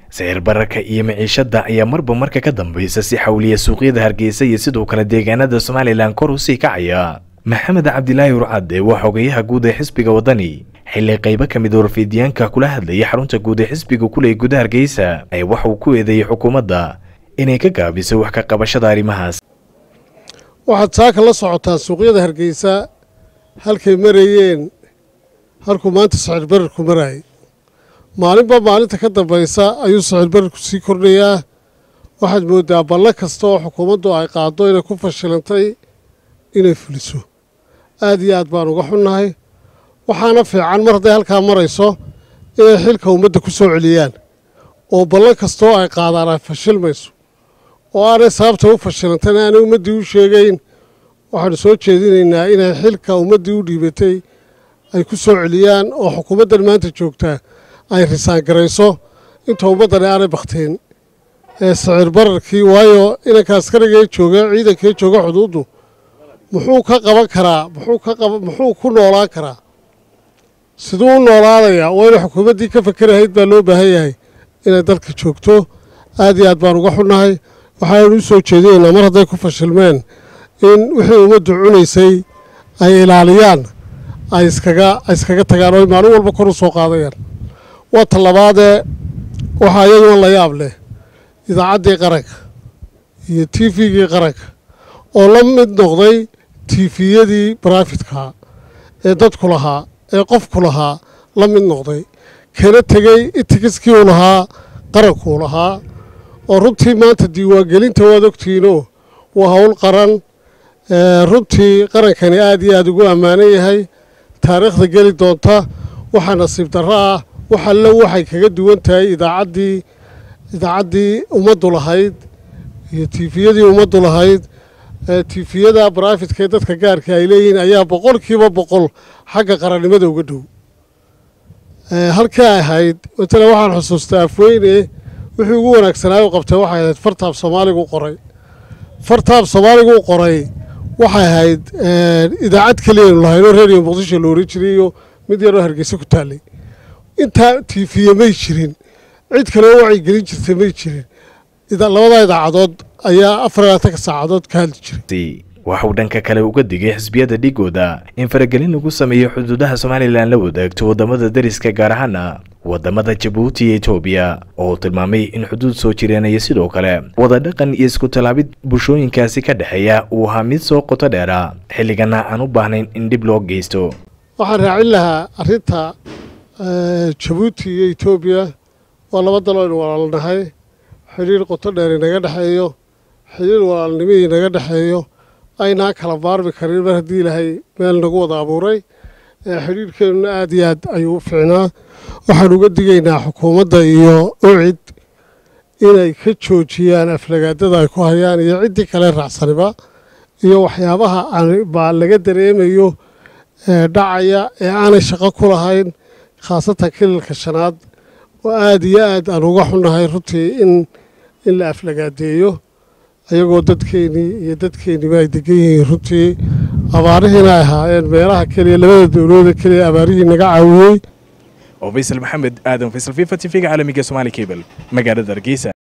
sicir bararka iyo miciishada ayaa marba marka ka dambaysa si xawliya suuqyada hargeysa iyo sidoo kale deegaanada somalilan kor usii kacaya maxamed cabdilaahi urcade waa xogeyaha guud ee xisbiga wadani xilli qaybo ka mid warfiidyaanka kula hadlayay xarunta guud ee xisbiga kuley guda hargeysa ayaa waxa uu ku eedeeyey xukuumadda inay ka gaabisay wax ka qabashada arrimahaas waxaad saaka la socotaa suuqyada hargeysa halkay marayeen halkuu maanta sicir bararku maraayay maalinba maalinta ka dambaysa ayuu sicir bararku sii kordhayaa waxaad mooddaa ballo kasta oo xukuumaddu ay qaaddo inay ku fashilantay inay fuliso aad iyo aad baan uga xunnahay waxaana fiican mar hadday halkaa marayso inay xilka ummadda ku soo celiyaan oo ballan kastaoo ay qaadaan ay fashilmayso oo aanay sababta u fashilantayna aanay ummaddii u sheegayn waxaanu soo jeedinaynaa inay xilka ummaddii u dhiibatay ay ku soo celiyaan oo xukuumaddan maanta joogtaa ay risaangarayso inta ummaddani aanay bakhteen ee sicir bararkii waayo inanka askarigee jooga ciidankee jooga xuduuddu muxuu ka qaban karaa muxuu ka qaba muxuu ku noolaan karaa siduu u noolaadayaa waa inay xukuumaddii ka fakerahayd baa loo baahan yahay inay dalka joogto aad iyo aad baan uga xunnahay waxaanu u soo jeedinaynaa mar hadday ku fashilmeen in wixii ummaddu cunaysay ay ilaaliyaan ay iskaga ay iskaga tagaan oo ay maalin walba kor u soo qaadayaan waa tallabaadee waxaa iyaduna la yaab leh idaacaddii qaranka iyo t v-gii qaranka oo la mid noqday tiifiyadii barafidkaa ee dadku lahaa ee qofku lahaa la mid noqday kana tegey itikiskii uu lahaa qarankuu lahaa oo runtii maanta diiwaangelinta waad ogtihiinoo waa howl qaran runtii qarankani aad iyo aad ugu ammaanan yahay taariikhda geli doonta waxaa nasiib darro ah wax alle waxay kaga duwan tahay idaacaddii idaacaddii ummaddu lahayd iyo tiifiyadii ummaddu lahayd tiifiyada barafidka ee dadka gaarka ay leeyihiin ayaa boqolkiiba boqol xagga qarannimada uga dhow halkii ay ahayd matala waxaan xusuustaa afweyne wixii ugu wanaagsanaayo qabtay waxay ahayd fartaab soomaaligu qoray fartaab soomaaligu qoray waxay ahayd idaacad keliyaynu lahaynoo reeriyo muqdisho la oran jiray iyo mid yaroo hargeysa ku taallay intaa tiifiye may jirin cid kale oo wacyigelin jirtay may jirin labadaa idaacadood ayaa afar labaatanka saacadood ka hadli jiray waxauu dhanka kale uga digay xisbiyada dhigooda in faragelin lagu sameeyo xuduudaha somalilan la wadaagto waddamada dariska gaar ahaana waddamada jabuuti iyo etoobiya oo tilmaamay in xuduud soo jireenaya sidoo kale wadadhaqan iyo isku tallaabid bulshooyinkaasi ka dhexeeya uu ahaa mid soo qoto dheera xilligana aan u baahnayn in dhib loo geysto waxaan raacin lahaa arrinta jabuuti iyo etoobiya waa laba dalo aynu walaalnahay xidhiir qoto dheer inaga dhexeeyo xidhiir walaalnimihii inaga dhexeeyo aynaa kala maarmi karin mar haddii ilaahay meel nagu wada abuuray xidhiirkeennuna aad iyo aad ayuu u fiicnaa waxaan uga digaynaa xukuumadda iyo ucid inay ka joojiyaan aflagaadada ay ku hayaan iyo ciddii kale raacsaniba iyo waxyaabaha baa laga dareemayo dhacaya ee aanay shaqo ku lahayn khaasatan kililka shanaad oo aad iyo aad aan uga xunnahay runtii in in la aflagaadeeyo ayagoo dadkeennii iyo dadkeenniba ay degan yihiin runtii abaarihiina ay ahaayeen meelaha keliya labada dowlooda keliya abaarihii naga caawiyey oo faysal maxamed aadan faysal fifa t v-ga caalamiga somaali cable magaalada hargeysa